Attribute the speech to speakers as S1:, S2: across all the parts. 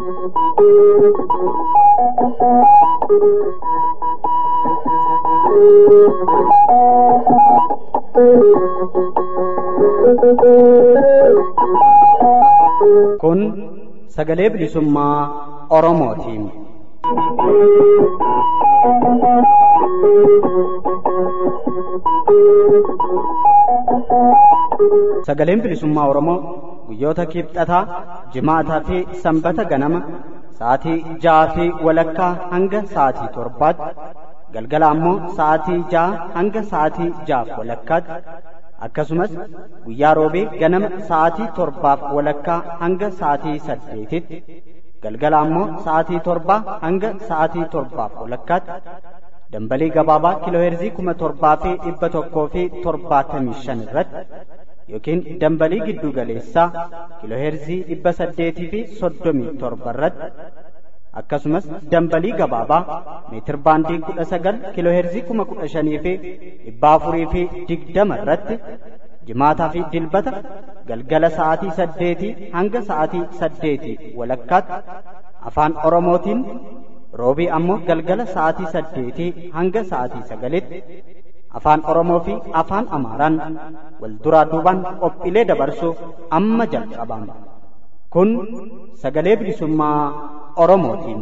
S1: Kun sagalee bilisummaa Oromootiin. Sagaleen bilisummaa Oromoo guyyoota kibxataa, jimaataa fi sanbata ganama sa'aatii ja'aa fi walakkaa hanga sa'aatii torbaatti galgala ammoo sa'aatii ja'a hanga sa'aatii ja'aaf walakkaatti akkasumas guyyaa roobee ganama sa'aatii torbaaf walakkaa hanga sa'aatii saddeetitti galgala ammoo sa'aatii torbaa hanga sa'aatii torbaaf walakkaatti dambalii gabaabaa kiilooheerzii kuma torbaa fi dhibba tokkoo fi torbaatamii shan irratti yookiin dambalii giddu galeessaa kiilooheerzii dhibba saddeetii fi soddomii torba irratti akkasumas dambalii gabaabaa meetir baandii kudha sagal kiilooheerzii kuma kudha shanii fi dhibba afurii fi digdama irratti jimaataa fi dilbata galgala sa'aatii saddeetii hanga sa'aatii saddeetii walakkaatti afaan oromootiin roobii ammoo galgala sa'aatii saddeetii hanga sa'aatii sagalitti afaan oromoo fi afaan amaaraan wal duraa duubaan qophiilee dabarsuuf amma jalqabama kun sagalee bilisummaa oromootiin.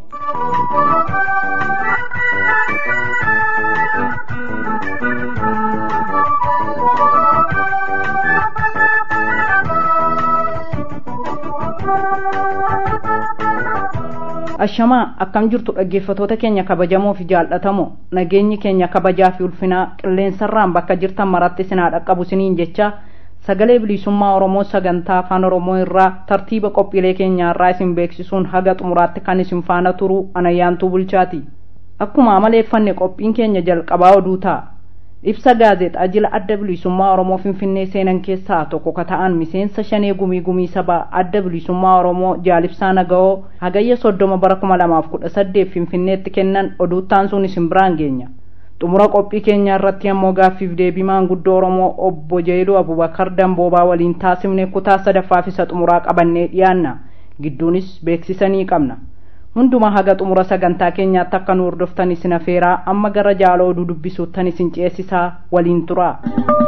S2: ashamaa akkam jirtu dhaggeeffatoota keenya kabajamoo fi jaallatamoo nageenyi keenya kabajaa fi ulfinaa qilleensarraan bakka jirtan maratti sinaa dhaqqabu siniin jecha sagalee bilisummaa oromoo sagantaa afaan oromoo irraa tartiiba qophiilee keenyaarraa isin beeksisuun haga xumuraatti kan isin faana turuu anayyaantuu bulchaati akkuma amaleeffanne qophiin keenya jalqabaa oduu ta'a ibsa gaazexaa jila adda bilisummaa oromoo finfinnee seenan keessaa tokko ka ta'an miseensa shanee gumii gumii sabaa adda bilisummaa oromoo jaalibsaa naga'oo hagayya soddoma bara kuma lamaaf kudha saddeet finfinneetti kennan oduuttaan sun isin biraan geenya xumura qophii keenya irratti ammoo gaaffiif deebii maanguddoo oromoo obbo jeeluu abubakar damboobaa waliin taasifne kutaa sadaffaaf isa xumuraa qabannee dhiyaanna gidduunis beeksisanii qabna hundumaa haga xumura sagantaa keenyaatti akka nu hordoftan isin afeeraa amma gara jaaloo oduu dubbisuuttan isin ceesisaa waliin turaa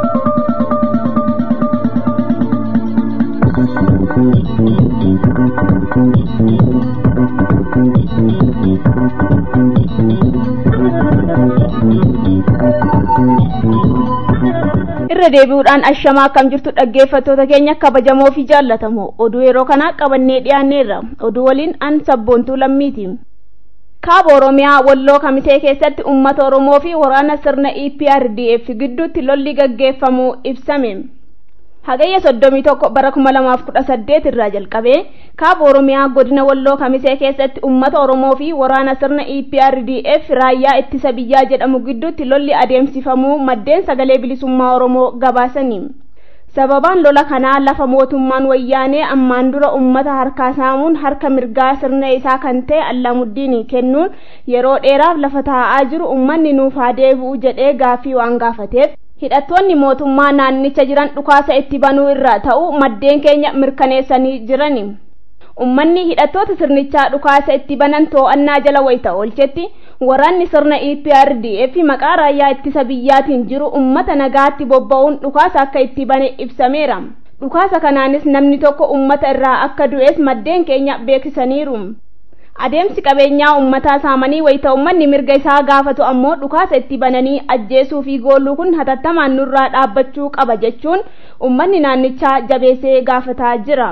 S3: irra deebi'uudhaan ashamaa akkam jirtu dhaggeeffattoota keenya kabajamoo fi jaallatamoo oduu yeroo kanaa qabannee dhiyaanneerra oduu waliin an sabboontuu lammiiti kaaba oromiyaa walloo kamisee keessatti ummata oromoo fi waraana sirna eprdf gidduutti lolli gaggeeffamuu ibsame hagayya soddomii tokko bara kuma lamaaf kudha saddeet irraa jalqabee kaaba oromiyaa godina walloo kamisee keessatti ummata oromoo fi waraana sirna eprdf raayyaa ittisa biyyaa jedhamu gidduutti lolli adeemsifamuu maddeen sagalee bilisummaa oromoo gabaasanii sababaan lola kanaa lafa mootummaan wayyaanee ammaan dura ummata harkaa saamuun harka mirgaa sirna isaa kan ta'e allamuddiin kennuun yeroo dheeraaf lafa taa'aa jiru ummanni nuuf haa deebi'u jedhee gaaffii waan gaafateef hidhattoonni mootummaa naannicha jiran dhukaasa itti banuu irraa ta'u maddeen keenya mirkaneessanii jirani ummanni hidhattoota sirnichaa dhukaasa itti banan to'annaa jala wayita oolchetti waraanni sirna eprdf maqaa raayyaa ittisa biyyaatiin jiru ummata nagaatti bobba'uun dhukaasa akka itti bane ibsameera dhukaasa kanaanis namni tokko ummata irraa akka du'es maddeen keenya beeksisaniiru adeemsi qabeenyaa ummataa saamanii wayita ummanni mirga isaa gaafatu ammoo dhukaasa itti bananii ajjeesuu fi goolluu kun hatattamaan nurraa dhaabbachuu qaba jechuun ummanni naannichaa jabeessee gaafataa jira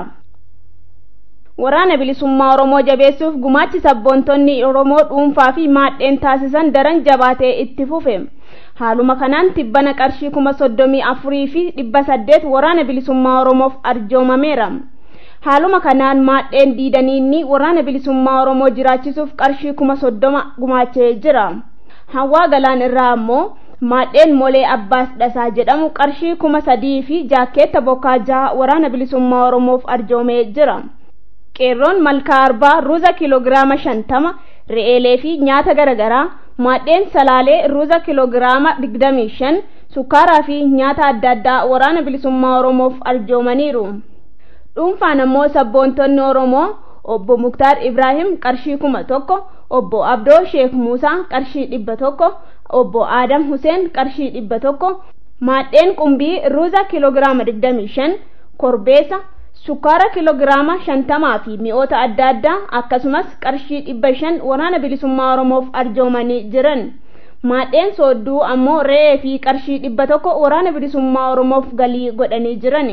S3: waraana bilisummaa oromoo jabeessuuf gumaachi sabboontonni oromoo dhuunfaa fi maadheen taasisan daran jabaatee itti fufe haaluma kanaan tibbana qarshii kuma soddomii afurii fi dhibba saddeet waraana bilisummaa oromoof arjoomameera haaluma kanaan maadheen diidaniinni waraana bilisummaa oromoo jiraachisuuf qarshii kuma soddoma gumaachee jira hawaa galaan irraa ammoo maadheen molee abbaas dhasaa jedhamu qarshii kuma sadii fi jaakkeetta bokkaa jaha waraana bilisummaa oromoof arjoomee jira qeerroon malkaa arbaa ruuza kiiloogiraama shantama re'eelee fi nyaata garaagaraa maadheen salaalee ruuza kiiloogiraama digdamii shan sukkaaraa fi nyaata adda addaa waraana bilisummaa oromoof arjoomaniiru dhuunfaan ammoo sabboontonni oromoo obbo Muktaar Ibraahim qarshii kuma tokko obbo Abdoo Sheek Muusaa qarshii dhibba tokko obbo Aadam Huseen qarshii dhibba tokko maadheen qumbii ruuza kiloogiraama digdamii shan korbeessa sukkaara kiloogiraama shantamaa fi mi'oota adda addaa akkasumas qarshii dhibba shan waraana bilisummaa oromoof arjoomanii jiran maadheen soodduu ammoo re'ee fi qarshii dhibba tokko waraana bilisummaa oromoof galii godhanii jiran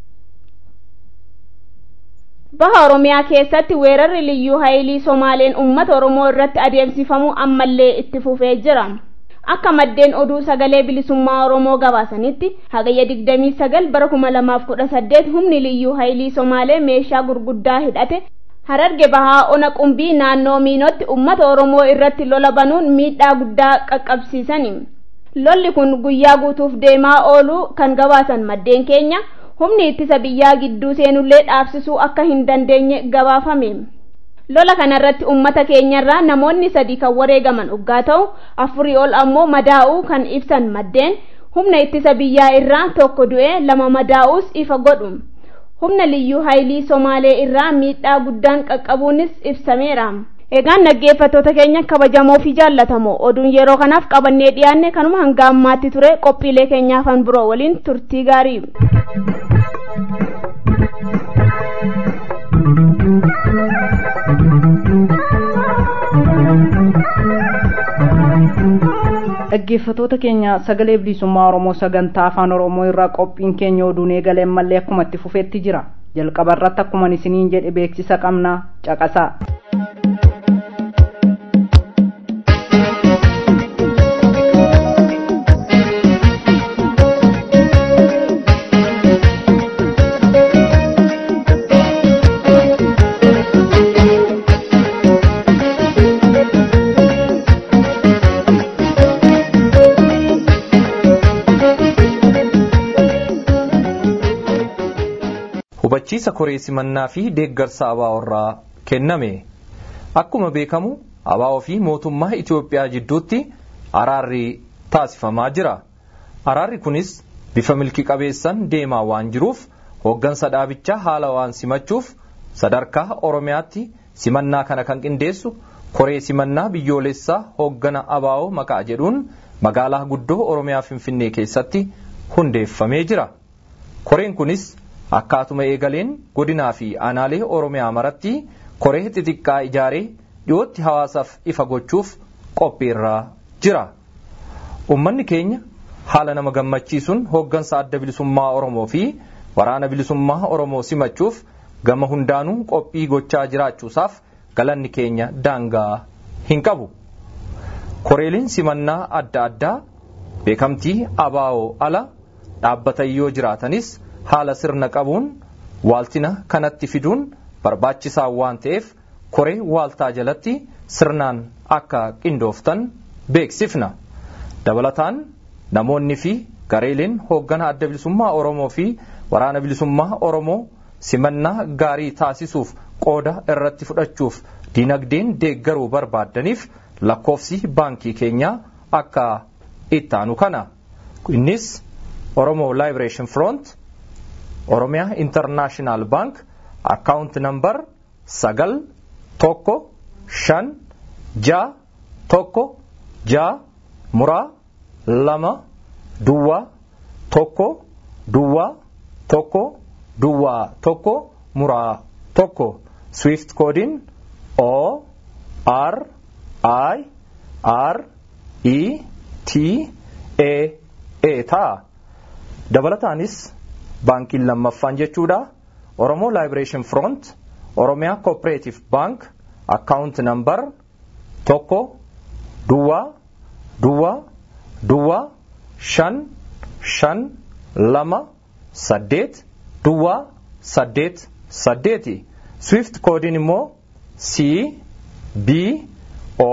S3: baha oromiyaa keessatti weerarri liyyuu haayilii somaaleen ummata oromoo irratti adeemsifamu ammallee itti fufee jira akka maddeen oduu sagalee bilisummaa oromoo gabaasanitti hagayya 29 bara 2018 humni liyyuu haayilii somaalee meeshaa gurguddaa hidhate hararge bahaa ona qumbii naannoo miinootti ummata oromoo irratti lola banuun miidhaa guddaa qaqqabsiisani lolli kun guyyaa guutuuf deemaa ooluu kan gabaasan maddeen keenya humni ittisa biyyaa gidduu seenullee dhaabsisuu akka hin dandeenye gabaafame lola kanarratti ummata keenyarraa namoonni sadii kan wareegaman uggaa ta'u afurii ol ammoo madaa'uu kan ibsan maddeen humna ittisa biyyaa irraa tokko du'ee lama madaa'uus ifa godhu humna liyyuu haayilii somaalee irraa miidhaa guddaan qaqqabuunis ibsameera egaan dhaggeeffattoota keenya kabajamoo fi jaallatamoo oduun yeroo kanaaf qabannee dhiyaanne kanuma hanga ammaatti ture qophiilee keenyaafan biroo waliin turtii gaarii
S2: dhaggeeffatoota keenya sagalee bilisummaa oromoo sagantaa afaan oromoo irraa qophiin keenya oduun eegaleen mallee akkuma itti fufeetti jira jalqaba irratti akkuma isiniin jedhe beeksisa qabna caqasaa.
S4: hubachiisa koree simannaa fi deeggarsa abaaworraa kenname akkuma beekamu abaawoo fi mootummaa Itoophiyaa jidduutti araarri taasifamaa jira araarri kunis bifa milki qabeessan deemaa waan jiruuf hooggansa dhaabichaa haala waan simachuuf sadarkaa oromiyaatti simannaa kana kan qindeessu koree simannaa biyyoolessaa hooggana abaawoo maqaa jedhuun magaalaa guddoo oromiyaa finfinnee keessatti hundeeffamee jira koreen kunis akkaatuma eegaleen godinaa fi aanaalee oromiyaa maratti koree xixiqqaa ijaaree dhiyootti hawaasaaf ifa gochuuf qophiirraa jira ummanni keenya haala nama gammachiisuun hooggansa adda bilisummaa oromoo fi waraana bilisummaa oromoo simachuuf gama hundaanuu qophii gochaa jiraachuusaaf galanni keenya daangaa hin qabu koreeliin simannaa adda addaa beekamtii abaawoo ala dhaabbatan yoo jiraatanis haala sirna qabuun waaltina kanatti fiduun barbaachisaa waan ta'eef koree waaltaa jalatti sirnaan akka qindooftan beeksifna dabalataan namoonni fi gareeleen hooggana adda bilisummaa oromoo fi waraana bilisummaa oromoo simannaa gaarii taasisuuf qooda irratti fudhachuuf dinagdeen deeggaruu barbaaddaniif lakkoofsi baankii keenyaa akka ittaanu kana innis oromoo liberation front oromiyaa intarnaashinaal baank akkaawunt nambar sagal tokko shan jaa tokko jaa muraa lama duwwaa tokko duwwaa tokko duwwaa tokko muraa tokko swift koodiin o r i r e t a a ta'a dabalataanis baankiin lammaffaan jechuudha oromoo liberation front oromiyaa cooperative bank akkaawunt nambar tokko duwwaa duwwaa duwwaa shan shan lama saddeet duwwaa saddeet saddeeti swift koodiin immoo c b o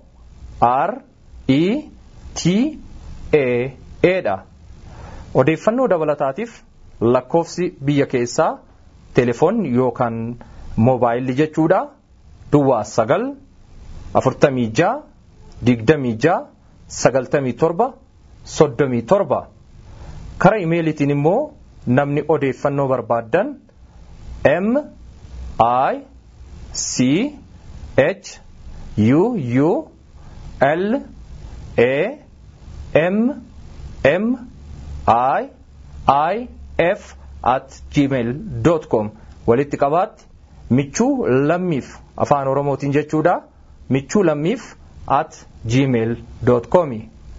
S4: r e t a a dha odeeffannoo dabalataatiif lakkoofsi biyya keessaa telefoon yookaan moobaayilli jechuudha duwwaa sagal afurtamii jaa digdamii jaa sagaltamii torba soddomii torba kara imeelitiin immoo namni odeeffannoo barbaaddan m i c h u u l a m m i i f at gmail com walitti qabaatti michuu lammiif afaan oromootiin jechuudha michuu lammiif at gmail com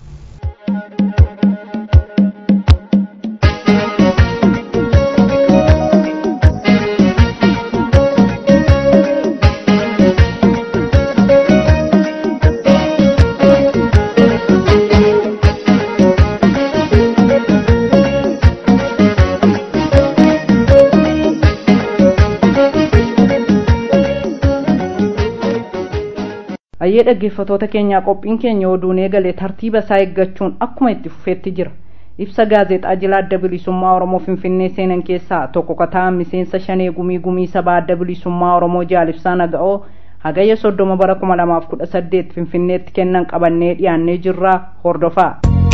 S2: ayyee dhaggeeffatoota keenyaa qophiin keenya oduun eegale tartiiba isaa eeggachuun akkuma itti fufeetti jira ibsa gaazexaa jila adda bilisummaa oromoo finfinnee seenan keessaa tokko kataan miseensa shanee gumii gumii sabaa adda bilisummaa oromoo jaalibsaa naga'oo hagayya soddoma bara kuma lamaaf kudha saddeet finfinneetti kennan qabannee dhiyaannee jirraa hordofaa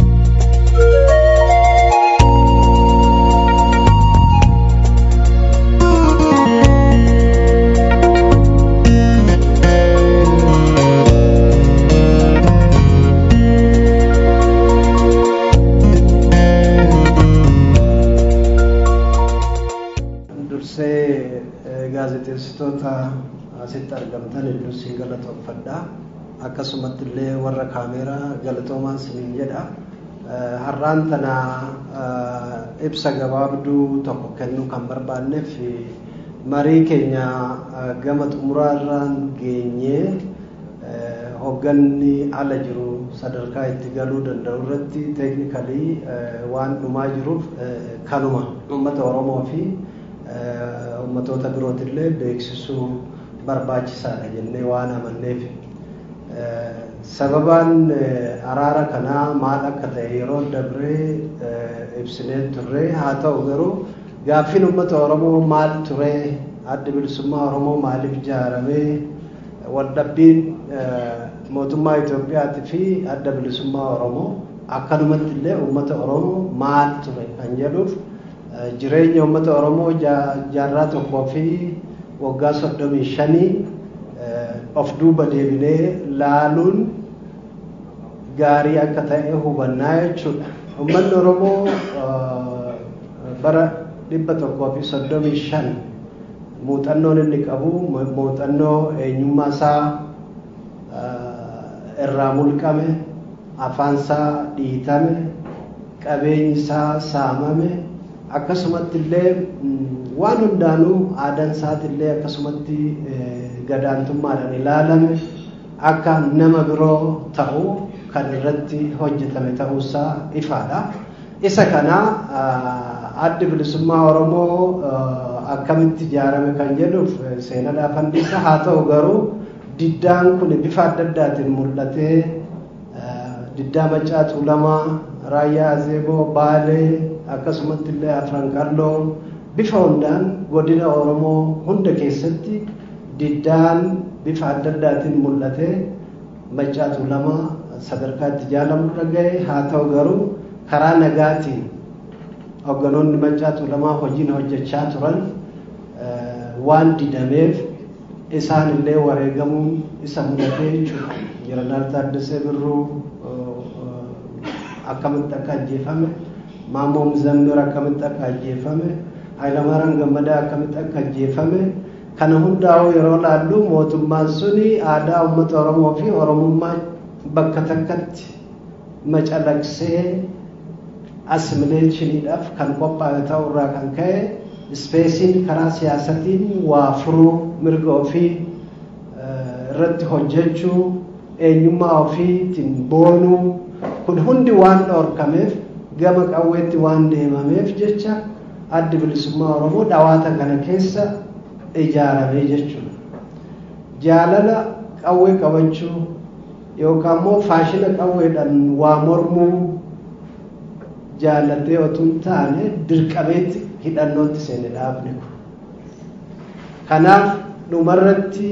S5: dursee gaazexeessitoota asitti argamtan hedduu siin galatoomfadha akkasumatti illee warra kaameeraa galatoomaan siniin jedha har'aan tana ibsa gabaabduu tokko kennuu kan barbaanneef marii keenya gama xumuraarraan geenyee hogganni ala jiru sadarkaa itti galuu danda'u irratti teeknikalii waan dhumaa jiruuf kanuma uummata oromoo fi ummatoota birootillee beeksisuu barbaachisaadha jennee waan amanneef sababaan araara kanaa maal akka ta'e yeroo dabree ibsinee turre haa ta'u garuu gaaffiin ummata oromoo maal ture adda bilisummaa oromoo maaliif ijaaramee waldhabbiin mootummaa Itoophiyaatii fi adda bilisummaa oromoo akkanumatti illee ummata oromoo maal ture kan jedhuuf jireenya uummata oromoo jaarraa tokkoo fi waggaa soddomii shanii of duuba deebinee laaluun gaarii akka ta'e hubannaa jechuudha. Uummanni oromoo bara dhibba tokkoo fi soddomii shan muuxannoon inni qabu muuxannoo eenyummaa isaa irraa mulqame afaan isaa dhiitame qabeenyi isaa saamame akkasumatti illee waan hundaanuu aadaan isaati illee akkasumatti gadaantummaadhaan ilaalame akka nama biroo ta'u kan irratti hojjetame ta'uusaa ifaadha. Isa kana addi bilisummaa Oromoo akkamitti ijaarame kan jedhuuf seenaadhaaf handiisa haa ta'u garuu diddaan kun bifa adda addaatiin mul'atee diddaa Maccaa Tuulamaa, Raayyaa Azeeboo, Baalee akkasumatti illee afran qalloo bifa hundaan godina oromoo hunda keessatti diddaan bifa adda addaatiin mul'atee Maccaa Tuulamaa sadarkaa itti jaalamurra gahe haa ta'u garuu karaa nagaatiin hogganoonni Maccaa Tuulamaa hojiin hojjechaa turan waan didameef isaan illee wareegamuun isa mudatee jechuudha. Jeneraal Taaddasee Birruu akkamitti akka ajjeefame Maammoo Muzammir akkamitti akka ajjeefame Hayilamaaraan Gammadaa akkamitti akka ajjeefame kana hundaa'uu yeroo laallu mootummaan suni aadaa uummata Oromoo fi Oromummaa bakka takkatti macalaqsee assimileeshiniidhaaf kan qophaa'e ta'uu irraa kan ka'e ispeesiin karaa siyaasatiin waa furuu mirga ofii irratti hojjechuu eenyummaa ofiitiin boonuu kun hundi waan dhorkameef gama qawweetti waan deemameef jecha addi bilisummaa oromoo dhawaata kana keessa ijaaramee jechuudha. Jaalala qawwee qabachuu yookaan immoo faashina qawweedhaan waa mormuu jaallatee otoo hin taane dirqameetti hidhannootti seene dhaabne kun. Kanaaf dhumarratti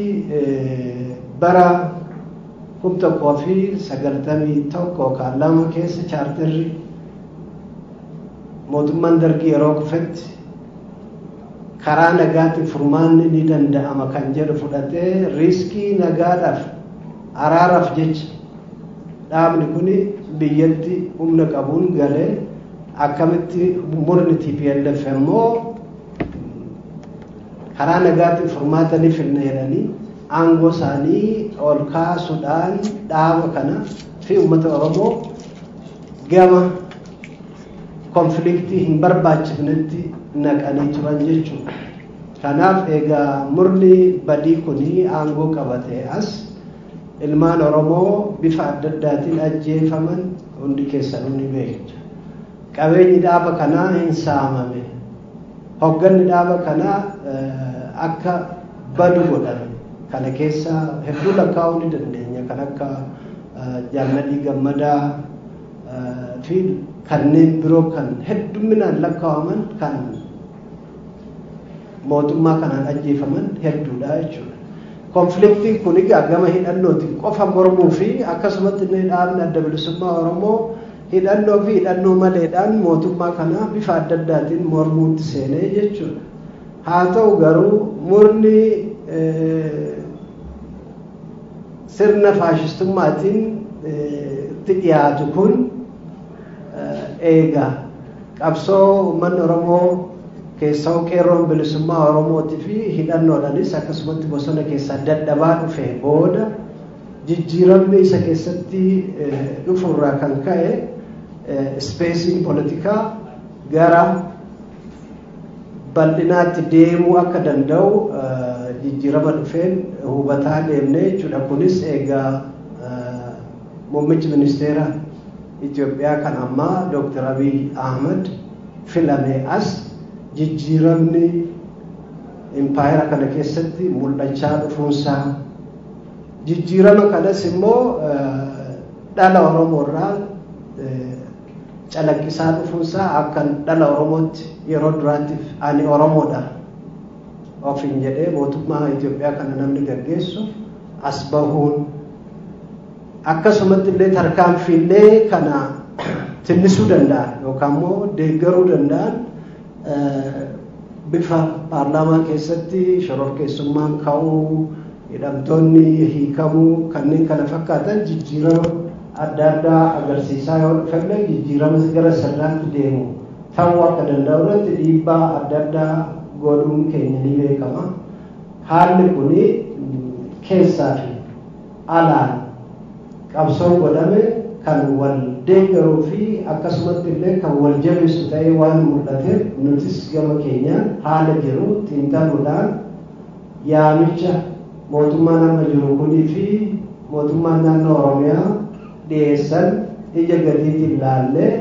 S5: bara kum tokkoo fi sagaltamii tokko yookaan lama keessa chaarterri mootummaan dargii yeroo kufetti karaa nagaatiin furmaanni ni danda'ama kan jedhu fudhatee riiskii nagaadhaaf araaraaf jecha dhaabni kun biyyatti humna qabuun galee akkamitti murni TPLF immoo karaa nagaatiin furmaata ni finna jedhanii aangoo isaanii ol kaasuudhaan dhaaba kana fi uummata Oromoo gama konfliktii hin barbaachifnetti naqanii turan jechuudha. Kanaaf egaa murni badii kuni aangoo qabatee as ilmaan Oromoo bifa adda addaatiin ajjeefaman hundi keessanuu ni beektu. Qabeenyi dhaaba kanaa hin saamame. Hogganni dhaaba kanaa akka badu godhame. Kana keessa hedduu lakkaa'uu ni dandeenya. Kan akka jaalladhii gammadaa fi kanneen biroo kan hedduminaan lakkaawaman kan mootummaa kanaan ajjeefaman hedduudha jechuudha. Konfliktiin kun egaa gama hidhannootiin qofa mormuu fi akkasumatti illee dhaabni adda bilisummaa Oromoo hidhannoo fi hidhannoo maleedhaan mootummaa kanaa bifa adda addaatiin mormuutti seenee jechuudha. Haa ta'u garuu murni sirna faashistummaatiin itti dhiyaatu kun eegaa qabsoo uummanni Oromoo keessaa qeerroon bilisummaa Oromootii fi hidhannoodhaanis akkasumatti bosona keessaa dadhabaa dhufe booda jijjiiramni isa keessatti dhufurraa kan ka'e ispeesiin poolitikaa gara bal'inaatti deemuu akka danda'u jijjiirama dhufeen hubataa deemne jechuudha. Kunis egaa muummichi ministeera Itoophiyaa kan ammaa Dr. Abiy Ahmed filame as jijjiiramni impaayera kana keessatti mul'achaa dhufuunsaa jijjiirama kanas immoo dhala Oromoo irraa calaqqisaa dhufuunsaa akka dhala Oromootti yeroo duraatiif ani Oromoodha ofiin jedhee mootummaa Itoophiyaa kana namni gaggeessu as bahuun akkasumatti illee tarkaanfiillee kana tinnisuu danda'an yookaan immoo deeggaruu danda'an bifa paarlaamaa keessatti shororkeessummaan ka'uu hidhamtoonni hiikamuu kanneen kana fakkaatan jijjiirama adda addaa agarsiisaa yoo dhufellee jijjiirama gara sirnaatti deemu ta'uu akka danda'u irratti dhiibbaa adda addaa godhuun keenya ni beekama. Haalli kun keessaa fi alaan qabsoon godhame kan wal deeggaruu fi akkasumatti illee kan wal jabeessu ta'ee waan mul'ateef nutis gama keenyaan haala jiru xiinxaluudhaan yaamicha mootummaan amma jiru kunii fi mootummaan naannoo Oromiyaa dhiyeessan ija gadiitiin ilaallee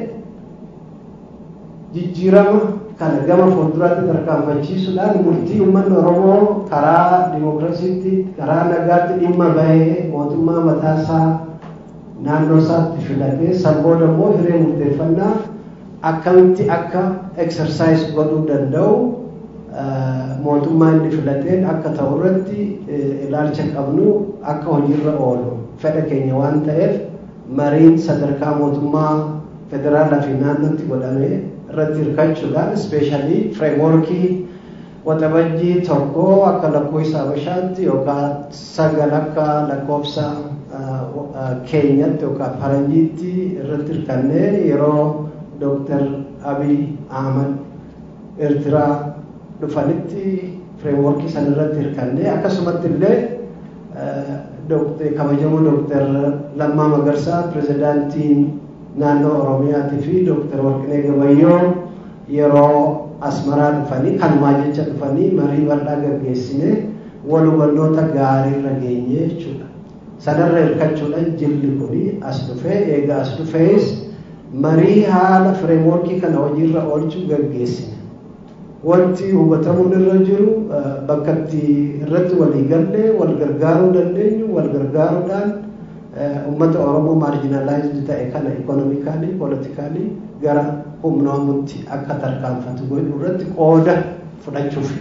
S5: jijjiirama kana gama fuulduraatti tarkaanfachiisuudhaan murtii uummanni Oromoo karaa dimookiraasiitti karaa nagaatti dhimma bahee mootummaa mataasaa naannoo isaatti filatee san booda immoo hiree murteeffannaa akkamitti akka eksersaayis godhuu danda'u mootummaa inni filateen akka ta'u irratti ilaalcha qabnu akka hojiirra oolu fedha keenya waan ta'eef mariin sadarkaa mootummaa federaalaa fi naannootti godhame irratti hirkachuudhaan ispeeshaalii fireemworkii waxabajjii tokko akka lakkoofsa habashaatti yookaan sagal akka lakkoofsa keenyatti yookaan faranjiitti irratti hirkannee yeroo dooktar abiy ahmad eertiraa dhufanitti fireemworkii san irratti hirkannee akkasumatti illee kabajamoo dooktar lammaa magarsaa pirezidaantiin naannoo oromiyaatii fi dooktar warqinee gabayyoo yeroo asmaraa dhufanii kanumaa jecha dhufanii marii bal'aa gaggeessine wal hubannoota gaariirra geenye jechuudha. sanarra hirkachuudhaan jilli kun as dhufee eega as dhufees marii haala fireemworkii kana hojiirra oolchuu gaggeessine. Wanti hubatamuun irra jiru bakka itti irratti walii gallee wal gargaaruu dandeenyu wal gargaaruudhaan uummata Oromoo maarjinalaayizd ta'e kana ikonomikaalii pooletikaalii gara humnoomutti akka tarkaanfatu godhu irratti qooda fudhachuuf.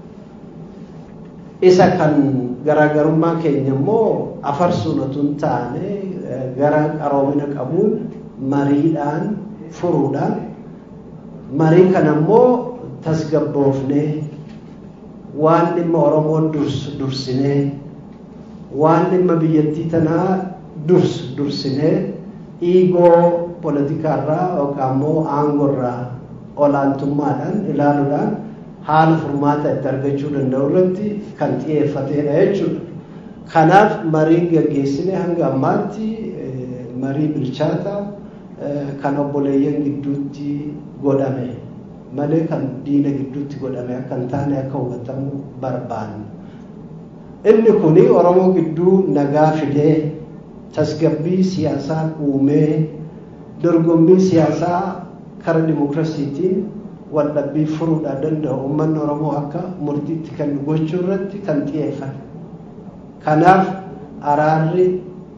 S5: Isa kan garaagarummaa keenya immoo afarsuun otoo hin taane gara qaroomina qabuun mariidhaan furuudhaan marii kana immoo tasgabboofnee waan dhimma oromoo dursu dursinee waan dhimma biyyattii tanaa dursu dursinee dhiigoo poolitikaarraa yookaan immoo aangorraa olaantummaadhaan ilaaluudhaan haala furmaata itti argachuu danda'u irratti kan xiyyeeffatedha jechuudha. Kanaaf mariin gaggeessine hanga ammaatti marii bilchaata kan obboleeyyan gidduutti godhame malee kan diina gidduutti godhame akka hin taane akka hubatamu barbaanna. Inni kuni Oromoo gidduu nagaa fidee tasgabbii siyaasaa uumee dorgommii siyaasaa kara dimokiraasiitiin waldhabbii furuudhaan danda'u uummanni Oromoo akka murtiitti kennu gochuu irratti kan xiyyeeffate. Kanaaf araarri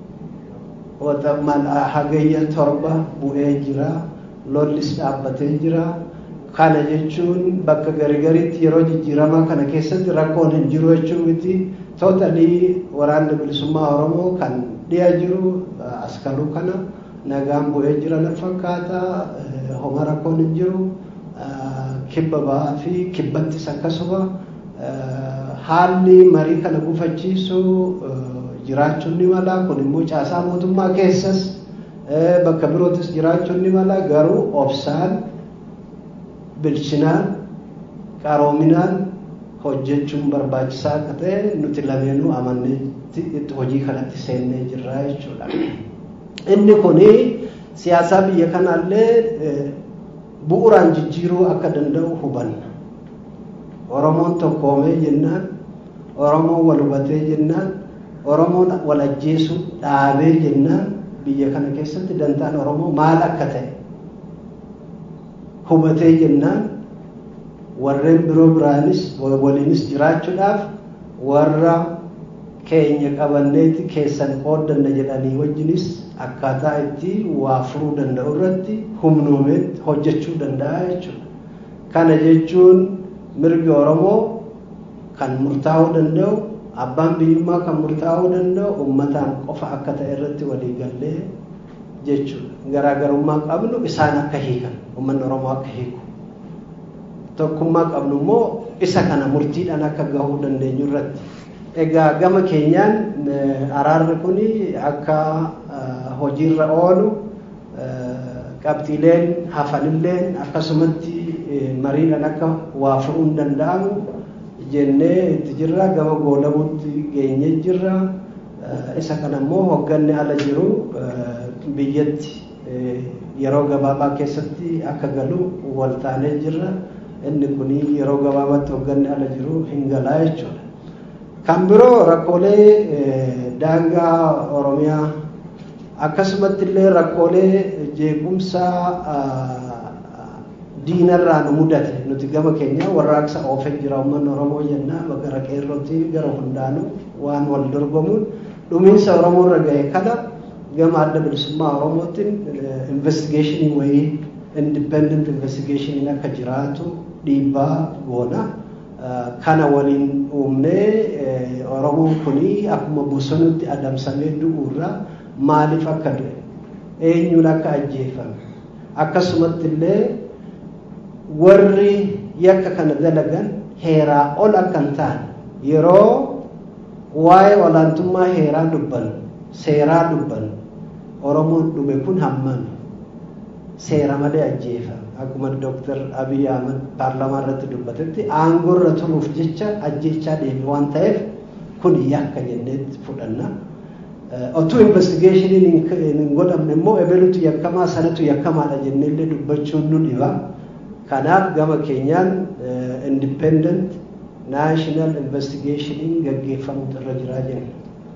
S5: hagayya torba bu'ee jira, lollis dhaabbatee jira. Kana jechuun bakka garigariitti yeroo jijjiiramaa kana keessatti rakkoon hin jiru jechuun miti. Tootalii waraanni bilisummaa Oromoo kan dhiyaa jiru askaruu kana nagaan bu'ee jira na fakkaata. Homa rakkoon hin jiru. Kibba ba'aa fi kibbattis akkasuma haalli marii kana gufachiisu jiraachuun ni mala. Kun immoo caasaa mootummaa keessas bakka birootis jiraachuun ni mala. Garuu obsaan bilchinaan qaroominaan hojjechuun barbaachisaa akka ta'e nuti lameenuu amannee hojii kanatti seennee jirra jechuudha. Inni kuni siyaasaa biyya kanaallee bu'uraan jijjiiruu akka danda'u hubanna. Oromoon tokkoomee jennaan, Oromoon wal hubatee jennaan, Oromoon wal ajjeesuu dhaabee jennaan biyya kana keessatti dantaan Oromoo maal akka ta'e hubatee jennaan warreen biroo biraanis waliinis jiraachuudhaaf warra keenya qabanneeti keessan qooddanna jedhanii wajjinis akkaataa itti waa furuu danda'u irratti humnoomeetti hojjechuu danda'a jechuudha. Kana jechuun mirgi Oromoo kan murtaa'uu danda'u abbaan biyyummaa kan murtaa'uu danda'u uummataan qofa akka ta'e irratti walii gallee jechuudha. Garaagarummaa qabnu isaan akka hiikan uummanni Oromoo akka hiiku. Tokkummaa qabnu immoo isa kana murtiidhaan akka gahuu dandeenyu irratti. Egaa gama keenyaan araarri kun akka hojiirra oolu qabxiileen hafanilleen akkasumatti mariidhaan akka waa furuun danda'amu jennee itti jirra gama goolabuutti geenye jirra isa kana immoo hogganni ala jiru biyyatti yeroo gabaabaa keessatti akka galu waltaanee jirra inni kun yeroo gabaabaatti hogganni ala jiru hin galaa jechuudha. Kan biroo rakkoolee daangaa Oromiyaa akkasumatti illee rakkoolee jeequmsa diinarraa nu mudate nuti gama keenya warraaqsa oofee jira uummanni Oromoo jennaa gara qeerrootti gara hundaanuu waan wal dorgomuun dhumiinsa Oromoo irra gahe kana gama adda bilisummaa Oromootiin investigeeshinii wayii independent investigeeshiniin akka jiraatu dhiibbaa goona. Kana waliin uumnee Oromoon kuni akkuma bosonutti adamsamee du'uurraa maaliif akka du'e eenyuun akka ajjeefame akkasumatti illee warri yakka kana dalagan heeraa ol akka hin taane yeroo waa'ee olaantummaa heeraa dubbannu seeraa dubbannu Oromoon dhume kun hammam seera malee ajjeefame akkuma Dooktar Abiy Ahmed paarlamaa irratti dubbatetti aangoo irra turuuf jecha ajjechaa deeme waan ta'eef kun yakka jenneetti fudhanna. Otuu investigeeshiniin hin godhamne immoo ebelutu yakkamaa sanatu yakkamaadha jenneellee dubbachuun nu dhiba. Kanaaf gama keenyaan independent national investigationiin gaggeeffamutu irra jiraa jenna.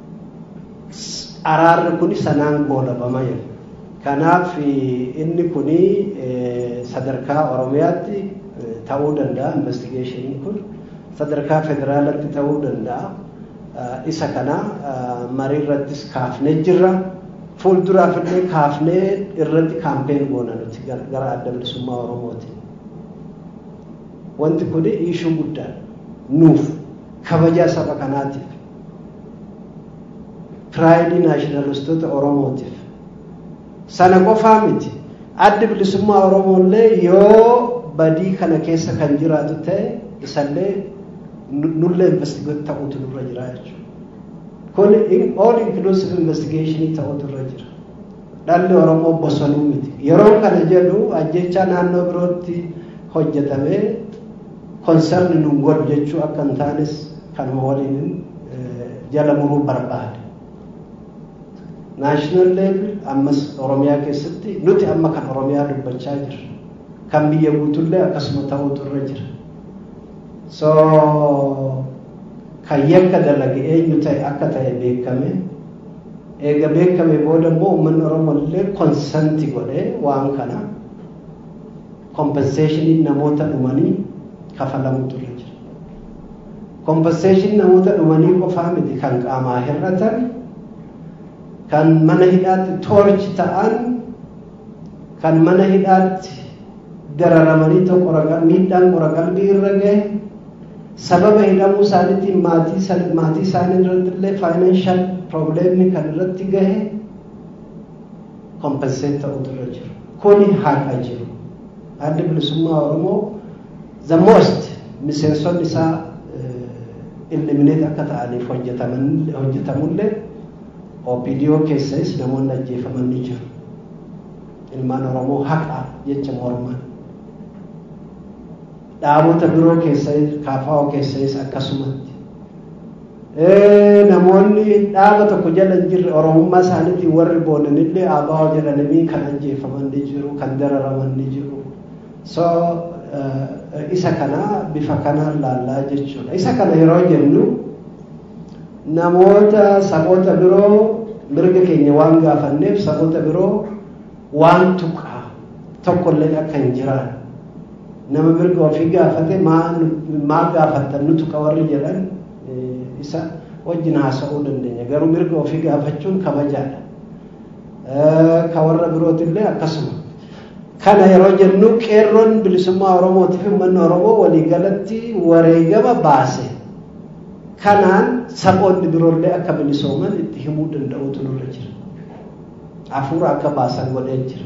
S5: Araarri kun sanaan goolabama jenna. Kanaaf inni kun sadarkaa Oromiyaatti ta'uu danda'a investigationiin kun sadarkaa federaalatti ta'uu danda'a. Isa kana marii irrattis kaafnee jirra. Fuulduraaf illee kaafnee irratti kaampeen goona nuti gara adda bilisummaa Oromooti. Wanti kun iishuu guddaadha. Nuuf kabajaa saba kanaatiif. Piraayidii naashinaalistoota Oromootiif. Sana qofaa miti. Addi bilisummaa Oromoollee yoo badii kana keessa kan jiraatu ta'e isallee nullee investigate ta'utu nurra jira jechuudha. Kun all inclusive investigation ta'utu irra jira. Dhalli Oromoo bosonuu miti. Yeroo kana jedhu ajjecha naannoo birootti hojjetamee konserni nun godhu jechuu akka hin taanes kanuma waliin jala muruu barbaade. Naashinaal level ammas Oromiyaa keessatti nuti amma kan Oromiyaa dubbachaa jirra. Kan biyya guutullee akkasuma ta'utu irra jira. So kan yakka dalage eenyu ta'e akka ta'e beekame eega beekame booda immoo uummanni Oromoo illee konsanti godhee waan kana kompenseeshinii namoota dhumanii kafalamutu irra jira. Kompenseeshinii namoota dhumanii qofaa miti kan qaamaa hir'atan kan mana hidhaatti toorchi ta'an kan mana hidhaatti dararamanii tokko miidhaan qora qalbii irra gahe sababa hidhamuu isaaniitiin maatii maatii isaanii irratti illee faayinaanshal probleemni kan irratti gahe kompenseet ta'utu irra jiru. Kuni haqa jiru. Addi bilisummaa Oromoo the most miseensonni isaa ilimineet akka ta'aniif hojjetamullee OPDO keessas namoonni ajjeefaman ni jiru. Ilmaan Oromoo haqa jecha morman. Dhaabota biroo keessas kaafaa'oo keessas akkasumatti. Namoonni dhaaba tokko jala hin jirre Oromummaa isaaniitiin warri boonanillee ABO jedhanii kan ajjeefaman ni jiru, kan dararaman ni jiru. So isa kana bifa kanaan laallaa jechuudha. Isa kana yeroo jennu namoota saboota biroo mirga keenya waan gaafanneef saboota biroo waan tuqaa tokkollee akka hin jiraan. Nama mirga ofii gaafate maa gaafattan nu tuqa warri jedhan isa wajjin haasa'uu dandeenya. Garuu mirga ofii gaafachuun kabajaadha. Ka warra birootillee akkasuma. Kana yeroo jennu qeerroon bilisummaa Oromootiif uummanni Oromoo waliigalatti wareegama baase. Kanaan saboonni biroollee akka bilisooman itti himuu danda'utu nurra jira. Hafuura akka baasan godhee jira.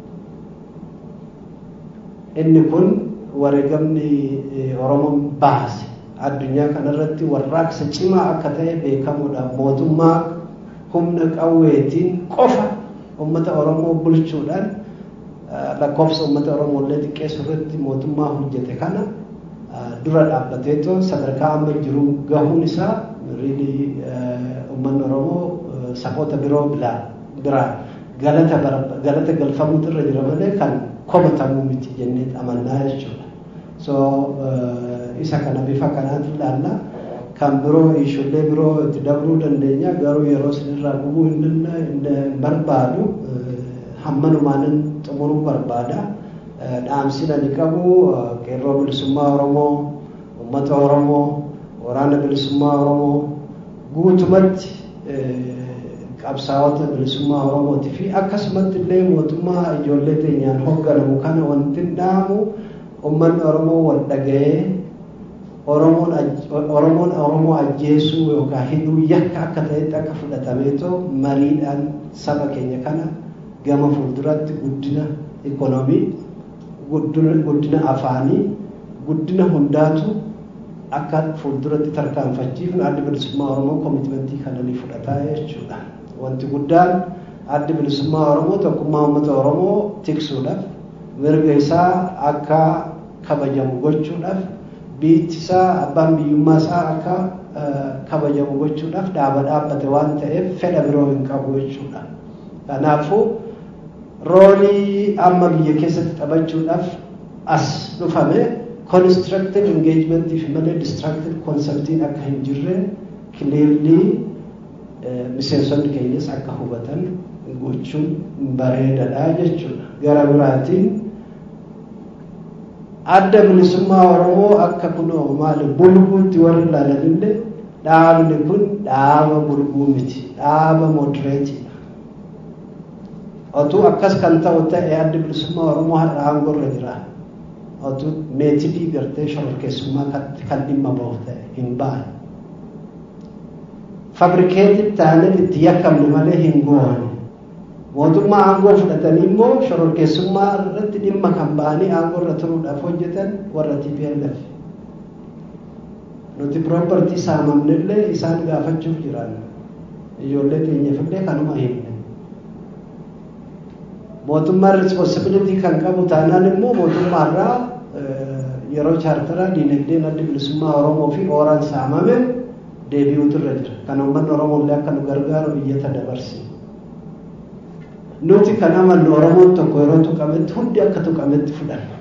S5: Inni kun wareegamni Oromoon baase. Addunyaa kanarratti warraaqsa cimaa akka ta'e beekamuudha. Mootummaa humna qawweetiin qofa uummata Oromoo bulchuudhaan lakkoofsa uummata Oromoo illee xiqqeessu irratti mootummaa hojjete kana dura dhaabbateetoo sadarkaa amma jiru gahuun isaa riilii uummanni Oromoo saboota biroo biraa galata galata galfamuutu irra jira malee kan komatamuu miti jennee amannaa jechuudha. So isa kana bifa kanaatti ilaalla. Kan biroo ijoollee biroo itti dabruu dandeenya garuu yeroo isinirraa gubuu hin barbaadu hammanumaanin xumuruu barbaada. Dhaamsina ni qabu qeerroo bilisummaa Oromoo, uummata Oromoo, waraana bilisummaa Oromoo guutumatti qabsaa'ota bilisummaa Oromootii fi akkasumatti illee mootummaa ijoollee teenyaan hoogganamu kana wanti dhaamu uummanni Oromoo wal dhaga'ee Oromoon Oromoo ajjeesuu yookaan hidhuu yakka akka ta'etti akka fudhatameetoo mariidhaan saba keenya kana gama fuulduratti guddina ikoonoomii guddina afaanii guddina hundaatu akka fuulduratti tarkaanfachiifnu addi bilisummaa Oromoo koomitimentii kana ni fudhataa jechuudha. Wanti guddaan addi bilisummaa Oromoo tokkummaa uummata Oromoo tiksuudhaaf mirga isaa akka kabajamu gochuudhaaf biyyi isaa abbaan biyyummaa isaa akka kabajamu gochuudhaaf dhaaba dhaabbate waan ta'eef fedha biroo hin qabu jechuudha. Kanaafuu roolii amma biyya keessatti taphachuudhaaf as dhufame constructive engagementii fi malee destructive conceptiin akka hin jirre clearly miseensonni keenyas akka hubatan gochuun bareedaadha jechuudha. Gara biraatiin adda bilisummaa Oromoo akka kunoo maali bulguutti warri ilaalanillee dhaabni kun dhaaba bulguu miti dhaaba modereetiidha. Otuu akkas kan ta'u ta'e addi bilisummaa Oromoo har'a aangoorra jira. Otuu meetidii gartee shororkeessummaa kan dhimma bahu ta'e hin baane. Fabrikeetii taanee itti yakkamne malee hin goone. mootummaa aangoo fudhatanii immoo shororkeessummaa irratti dhimma kan ba'anii aangoo irra turuudhaaf hojjetan warra TPLF. nuti piroopartii saamamnellee isaan gaafachuuf jiran ijoollee teenyafillee kanuma himne mootummaan responsibilitii kan qabu taanaan immoo mootummaarraa yeroo chaartaraa diinagdeen adda bilisummaa oromoo fi ooraan saamame deebi'uutu irra jira kan uummanni oromoollee akka nu gargaaru iyyata dabarsi nuti kan amannu oromoon tokko yeroo tuqametti hundi akka tuqametti fudhanna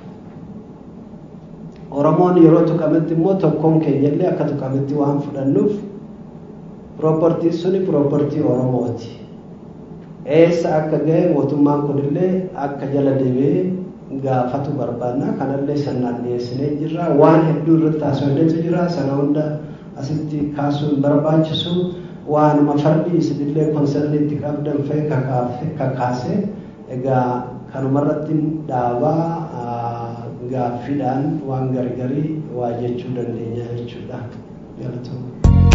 S5: oromoon yeroo tuqametti immoo tokkoon keenyallee akka tuqametti waan fudhannuuf piroopartiin suni piroopartii oromooti eessa akka ga'e mootummaan kunillee akka jala deebi'ee gaafatu barbaanna kanallee sannaan dhiyeessinee jirra waan hedduu irratti haasofneetu jira sana hunda asitti kaasuu hin barbaachisu waanuma fardi isinillee konsarniitti qabdan fa'e kakaase egaa kanumarratti dhaabaa gaaffiidhaan waan gargarii waa jechuu dandeenya jechuudha galatooma.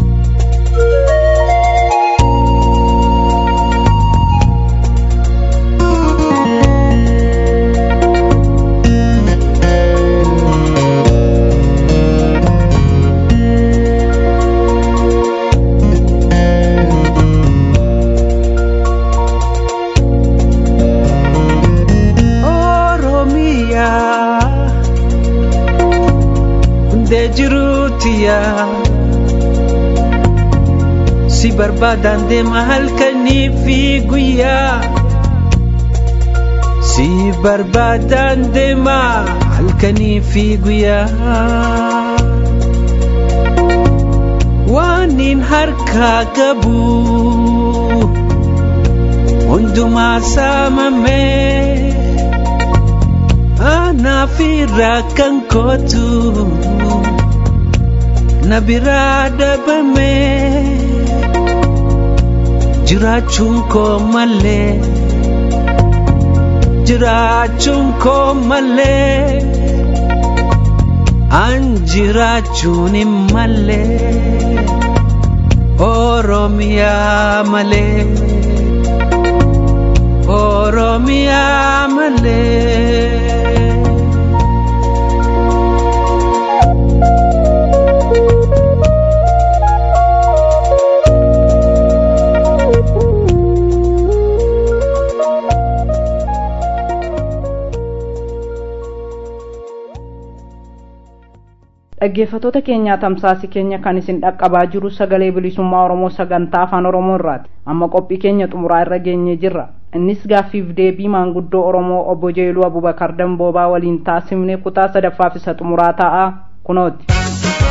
S6: si barbaadan deema halkanii fi guyyaa si barbaadan deema halkanii fi guyyaa waanin harkaa qabu hundumaa saamamee anaaf irraa kan kootu. na biraa dhabame jiraachuun koo malee jiraachuun koo malee an jiraachuun hin malee oromiyaa malee oromiyaa malee.
S2: dhaggeeffatoota keenyaa tamsaasi keenya kan isin dhaqqabaa jiru sagalee bilisummaa oromoo sagantaa afaan oromoo irraati amma qophii keenya xumuraa irra geenyee jirra innis gaaffiif deebii maanguddoo oromoo obbo jeeluu abubakar damboobaa waliin taasifne kutaa sadaffaaf isa xumuraa ta'a kunooti.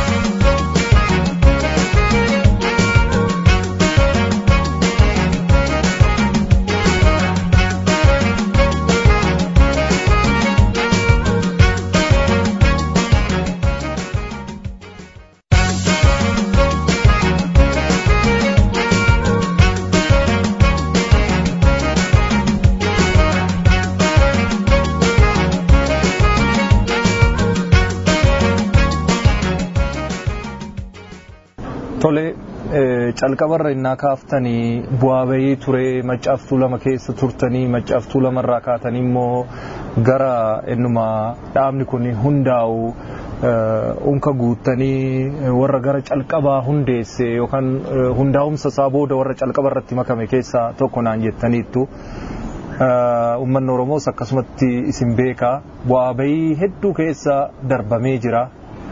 S4: Tole calqabarra innaa kaaftanii bu'aa bahii ture maccaaftuu lama keessa turtanii maccaaftuu lamarraa kaatanii immoo gara innuma dhaabni kun hundaa'u unka guuttanii warra gara calqabaa hundeesse yookaan hundaa'umsa isaa booda warra calqaba irratti makame keessaa tokko naan jettaniittu. Uummanni Oromoos akkasumatti isin beeka bu'aa bahii hedduu keessa darbamee jira.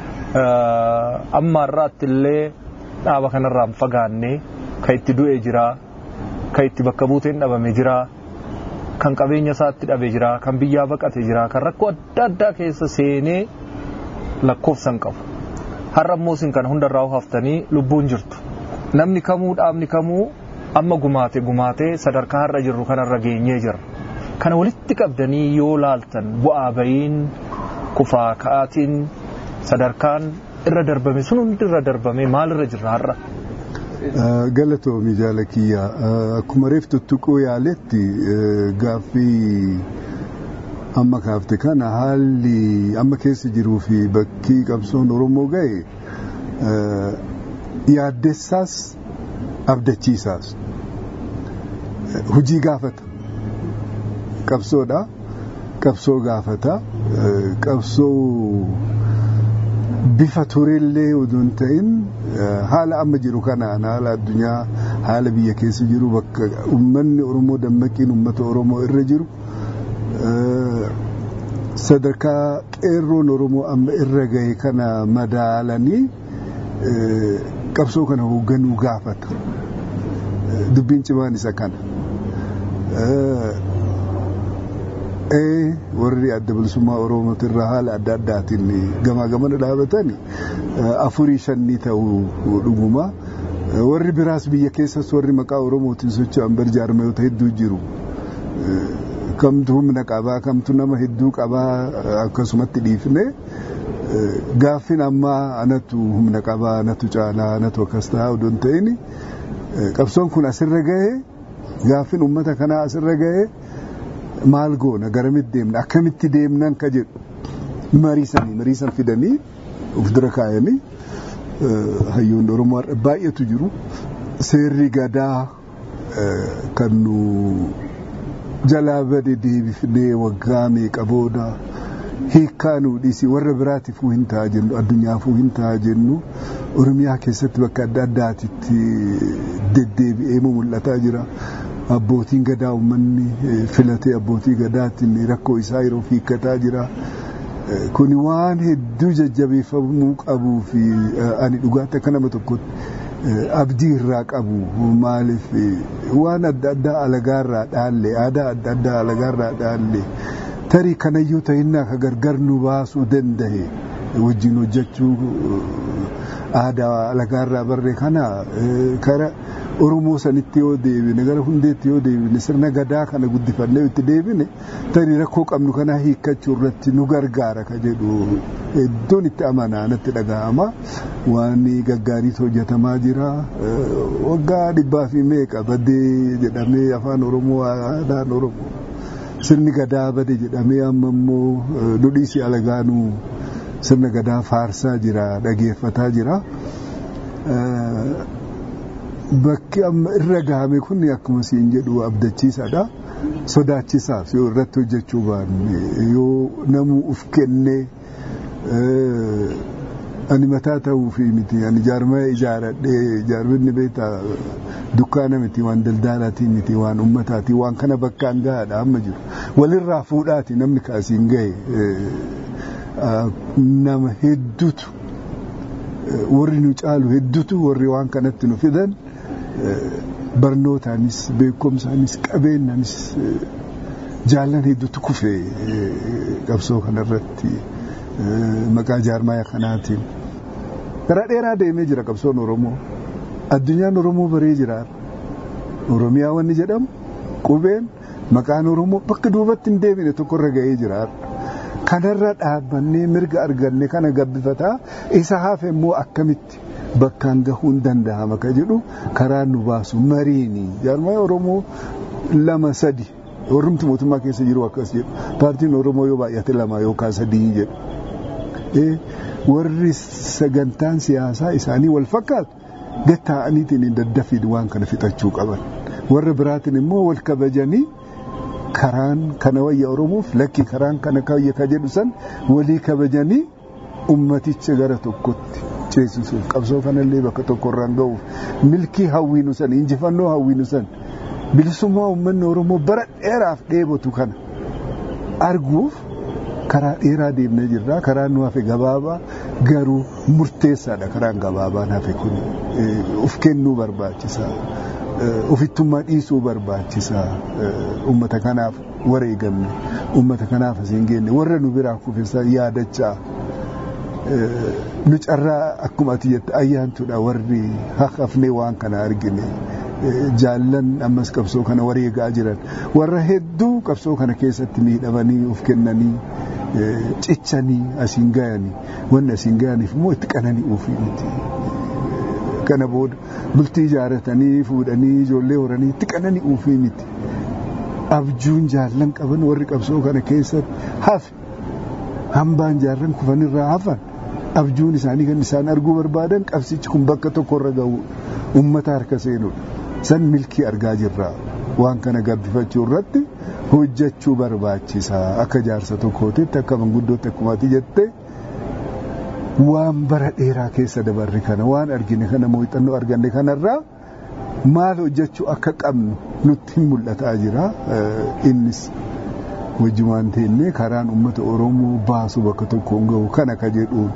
S4: Amma har'aatti illee dhaaba kanarraa hin fagaanne kan itti du'e jira kan itti bakka buuteen dhabame jira kan qabeenya isaatti dhabe jira kan biyyaa baqate jira kan rakkoo adda addaa keessa seenee lakkoofsan qabu har'a immoo isin kana hundarraa haftanii lubbuun jirtu namni kamuu dhaabni kamuu amma gumaate gumaatee sadarkaa har'a jirru kanarra geenyee jira kana walitti qabdanii yoo laaltan bu'aa bayiin kufaa ka'aatiin sadarkaan irra darbame sun hundi irra darbame maalirra jirra har'a.
S7: Galatoomi jaala kiyya akkuma reeftu tuquu yaaletti gaaffii amma kaafte kana haalli amma keessa jiruu fi bakki qabsoon Oromoo ga'e yaaddessaas abdachiisaas hujii gaafata qabsoodha qabsoo gaafata qabsoo bifa tureellee utuu hin ta'in haala amma jiru kanaan haala addunyaa haala biyya keessa jiru bakka uummanni Oromoo dammaqiin uummata Oromoo irra jiru sadarkaa qeerroon Oromoo amma irra gahe kana madaalanii qabsoo kana hoogganuu gaafata. Dubbiin cimaan isa kana. warri adda bilisummaa Oromooti irraa haala adda addaatiin gamaa gamana dhaabatan afurii shanii ta'uu dhuguma. Warri biraas biyya keessas warri maqaa Oromootiin socho'an barjaarmayoota hedduu jiru. Kamtu humna qabaa, kamtu nama hedduu qabaa akkasumatti dhiifne gaaffin ammaa anatu humna qabaa, anatu caalaa, anatu akkas ta'a odoo hin ta'in qabsoon kun asirra gahee gaaffin uummata kanaa asirra gahee maal goona garamitti deemna akkamitti deemnan ka jedhu mariisanii mariisan fidanii of dura kaayanii hayyoonni oromoo baay'eetu jiru seerri gadaa kan nu jalaa bade deebifnee waggaa meeqa booda hiikkaa nu dhiisi warra biraatiifuu hin ta'a jennu addunyaafuu hin ta'a jennu oromiyaa keessatti bakka adda addaatitti deddeebi'ee mul'ataa jira. abbootiin gadaa uummanni filatee abbootii gadaatiin rakkoo isaa yeroo hiikkataa jira. Kuni waan hedduu jajjabeeffamuu qabuu fi ani dhugaatti akka nama tokkotti abdii irraa qabu maaliif waan adda addaa alagaarraa dhaalle aadaa adda addaa alagaarraa dhaalle tarii kanayyuu ta'innaa ka gargar nu baasuu danda'e wajjin hojjechuu aadaa alagaarraa barree kana kara Oromoo sanitti yoo deebine gara hundeetti yoo deebine sirna gadaa kana guddifannee itti deebine tarii rakkoo qabnu kana hiikkachuu irratti nu gargaara ka jedhu hedduun itti amanaa natti dhaga'ama waan gaggaariitu hojjetamaa jira waggaa dhibbaa fi meeqa badee jedhamee afaan Oromoo aadaan Oromoo sirni gadaa bade jedhamee amma immoo dudhiisi alagaanuu sirna gadaa faarsaa jira dhageeffataa jira. bakki amma irra gahame kun akkuma siin jedhu abdachiisaadha. Sodaachisaaf yoo irratti hojjechuu baanne yoo namuu uf kennee ani mataa ta'uu fi miti ani jaarmaya ijaaradhee jaarminni beektaa dukkaana miti waan daldaalaatii miti waan ummataati waan kana bakkaan gahaadha amma jiru walirraa fuudhaati namni kaasiin gahe nama hedduutu warri nu caalu hedduutu warri waan kanatti nu fidan barnootaanis beekumsaanis qabeenyaanis jaallan hedduutu kufe qabsoo kanarratti maqaa jaarmaya kanaatiin. Karaa dheeraa deemee jira qabsoon Oromoo. Addunyaan Oromoo baree jira. Oromiyaa wanni jedhamu qubeen maqaan Oromoo bakka duubatti hin deebine tokkorra gahee jira. Kanarra dhaabbannee mirga arganne kana gabbifataa isa hafe immoo akkamitti bakkaan gahuun danda'ama ka jedhu karaa nu baasu mariini. Jaarmaya Oromoo lama sadi warrumti mootummaa keessa jiru akkas jedhu paartiin Oromoo yoo baay'ate lama yookaan sadii jedhu. warri sagantaan siyaasaa isaanii wal fakkaatu gatta'aniitiin hin daddafiin waan kana fixachuu qaban warra biraatiin immoo wal kabajanii karaan kana wayya oromoof lakki karaan kana kayya ka jedhu san walii kabajanii ummaticha gara tokkotti ceesisuuf qabsoo kanallee bakka tokkorraan ga'uuf milkii hawwiinu san injifannoo hawwiinu san bilisummaa uummanni oromoo bara dheeraaf dheebotu kana arguuf karaa dheeraa deemnee jirra karaan nu hafe gabaabaa garuu murteessaadha karaan gabaabaan hafe kun uf kennuu barbaachisa ofittummaa dhiisuu barbaachisa ummata kanaaf wareegamne ummata kanaaf asiin geenne warra nu biraa kufesa yaadachaa nu carraa akkuma ati jette ayyaantudha warri hafnee waan kana argine jaallan ammas qabsoo kana wareegaa jiran warra hedduu qabsoo kana keessatti miidhamanii of kennanii cichanii asiin gayanii wanni asiin gayaniif immoo itti qananii ofii miti. Kana booda bultii ijaaratanii fuudhanii ijoollee horanii itti qananii ofii miti. Abjuun jaallan qaban warri qabsoo kana keessatti hafe hambaan jaarran kufanirraa hafan abjuun isaanii kan isaan arguu barbaadan qabsichi kun bakka tokkorra gahu uummata harka seenudha. San milkii argaa jirra waan kana gabbifachuu irratti. hojjechuu barbaachisa akka jaarsa tokkootitti akka manguddootti akkuma ati jette waan bara dheeraa keessa dabarre kana waan argine kana muuxannoo arganne kanarraa maal hojjechuu akka qabnu nutti hin mul'ataa jira innis wajjumaan teennee karaan uummata oromoo baasu bakka tokkoon gahu kana ka jedhuun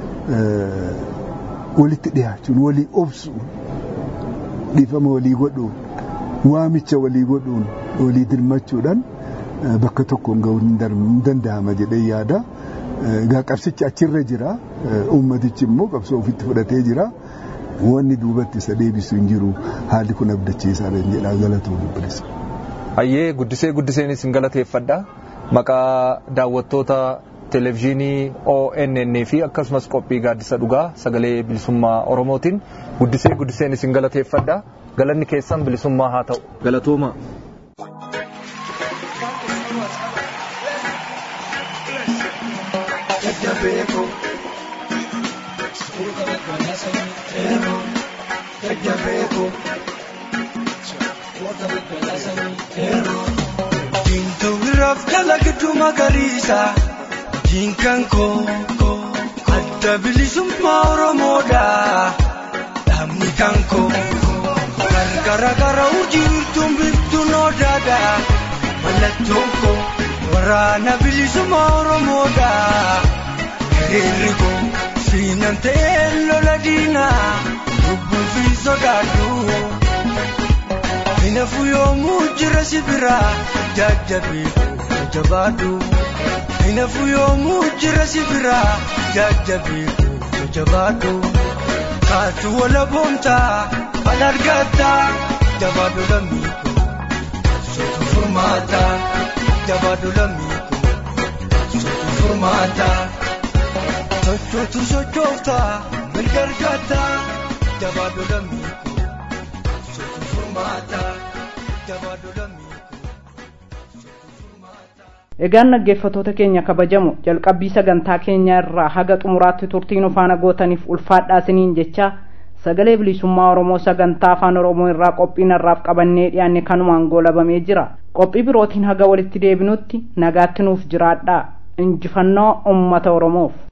S7: walitti dhiyaachuun walii obsuun dhiifama walii godhuun waamicha walii godhuun walii dirmachuudhaan bakka tokkoon gahuun hin danda'ama jedhee yaada. Egaa qabsichi achirra jira uummatichi immoo qabsoo ofitti fudhatee jira wanni duubatti isa deebisu hin jiru haalli kun abdachiisaa jedha galatoo dubbalisa.
S4: Hayyee guddisee guddiseen isin galateeffadha maqaa daawwattoota televezyiinii ONN fi akkasumas qophii gaaddisa dhugaa sagalee bilisummaa Oromootiin guddisee guddiseen isin galateeffadha galanni keessan bilisummaa haa ta'u galatooma.
S8: Jajjabeeko. Jajjabeeko. Diimtuu biraaf dalagduu magariisa. Diinkan koo adda bilisummaa Oromoodha. Dhaabni kan koo gargara gara urjiirtuun biftuun odaadha. Mallattoon koo waraana bilisummaa Oromoodha. Hiriirri koo siinan ta'ee lola diinaa lubbuun fi sodaadhu. Hinafu yoomuu jira sibira jajjabeeku jabaadhu. Hinafu yoomuu jira sibira jajjabeeku jabaadhu. Kaatu wala boontaa al argataa jabaadhu lammiiku. Sotu furmaata jabaadhu lammiiku. Sotu furmaata. Sochootu sochoofta mirga argata jabaadhu lammiiku. Sotu furmaata jabaadhu lammiiku.
S2: Egaan dhaggeeffattoota keenya kabajamu jalqabbii sagantaa keenyaa irraa haga xumuraatti turtiin faana gootaniif ulfaadhaa isiniin jecha sagalee bilisummaa Oromoo sagantaa afaan Oromoo irraa qophiin har'aaf qabannee dhiyaanne kanumaan goolabamee jira. Qophii birootiin haga walitti deebinutti nagaatti nuuf jiraadhaa. Injifannoo uummata Oromoof.